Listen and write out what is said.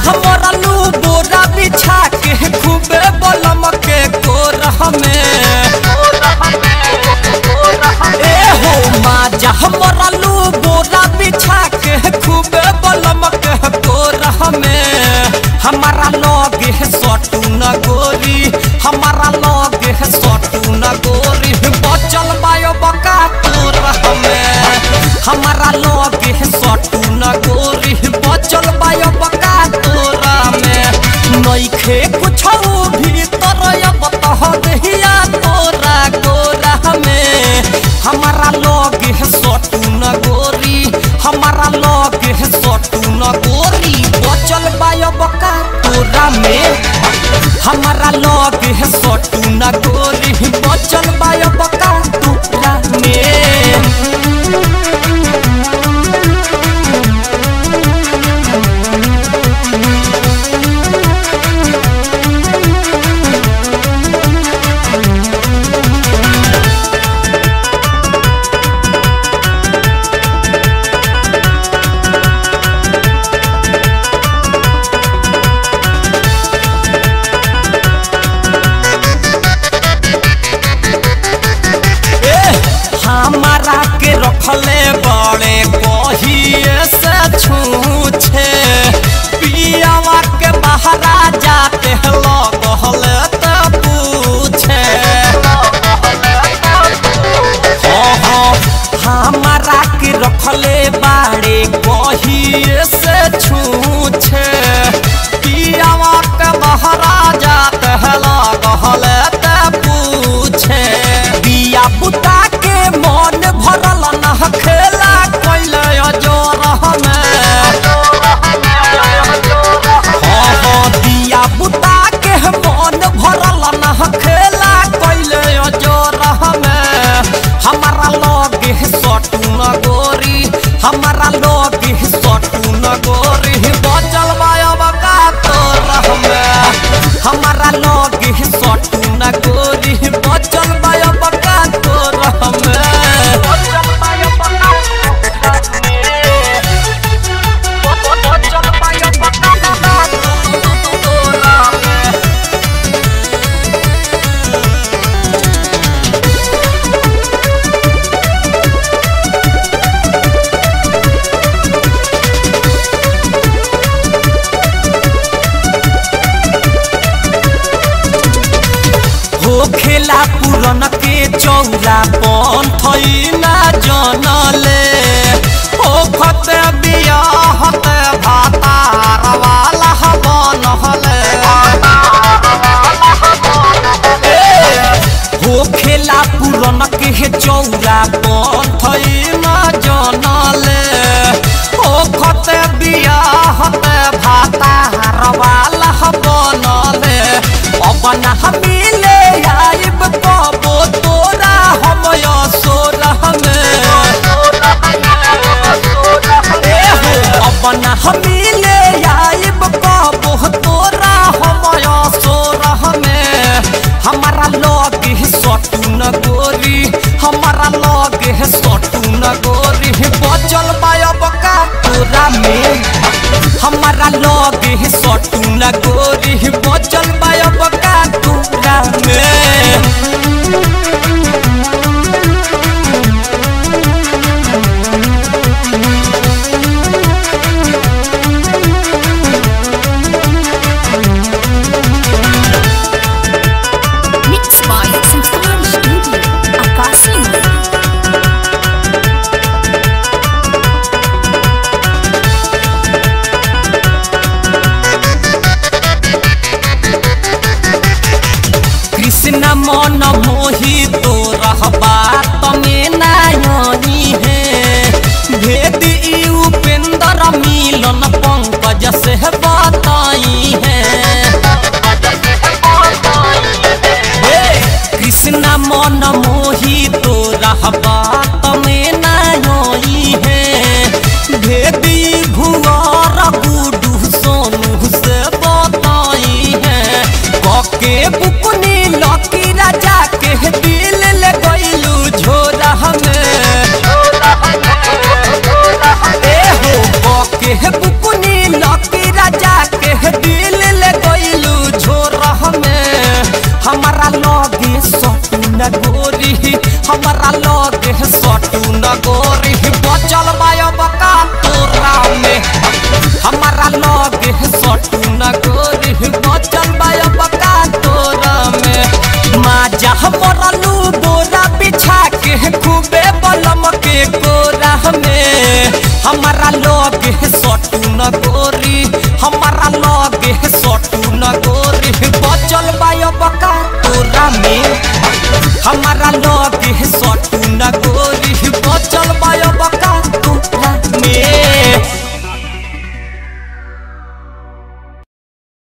मरलू बोरा बिछा के खूबे बलम के गोरह में ए हो माजा मरलू बोरा बिछा के खूबे बलम के गोरह में हमारा लगे सटू न गोरी हमारा लगे सटू न गोरी बचल बायो बका तोरह में हमारा लगे सटू न गोरी बचल बायो बका तोरा में नइखे कुछ भीतर अब तह दहिया तोरा गोरा में हमारा लगे सटू न गोरी हमारा लगे सटू न गोरी बचल बायो बका तोरा में हमारा लगे सटू न गोरी बचल बायो बका तोरा में ए, हमारा के रखले बड़े कहिए से छूछे पियावा के बहरा जाते लगहले त पूछे हाँ, हाँ, हमारा के रखले बाड़े कहिए से छूछे पियावा के बहरा जाते लगहले त पूछे बिया बुता के मन भरल न खेला कैले अजोरह में हाँ हाँ बिया बुता के मन भरल न खेला कैले अजोरह में हमारा लगे सटू न गोरी हमारा लगे सटू न गोरी बचल बायब का तोरह में हमारा लगे सटू न गोरी बचल बायब का तोरह में हो खेला पुरन के चौरा पन थैना जनले ओ खते बियाह ते भातार वाला बनहले हो खेला पुरन के चौरा पन थैना जनले ओ खते बियाह ते भातार वाला बनले अपन हमीले आइब कबो तोरा हम सोरह में ए हो अपन हमीले आइब कबो तोरा हम सोरह में हमारा लगे सटू न गोरी हमारा लगे सटू न गोरी बचल बायब का तोरा में हमारा लगे सटू न गोरी बचल बायब का तोरा में Mixed by Sinfonic Studio, Akasino. लगे सटू न गोरी हमारा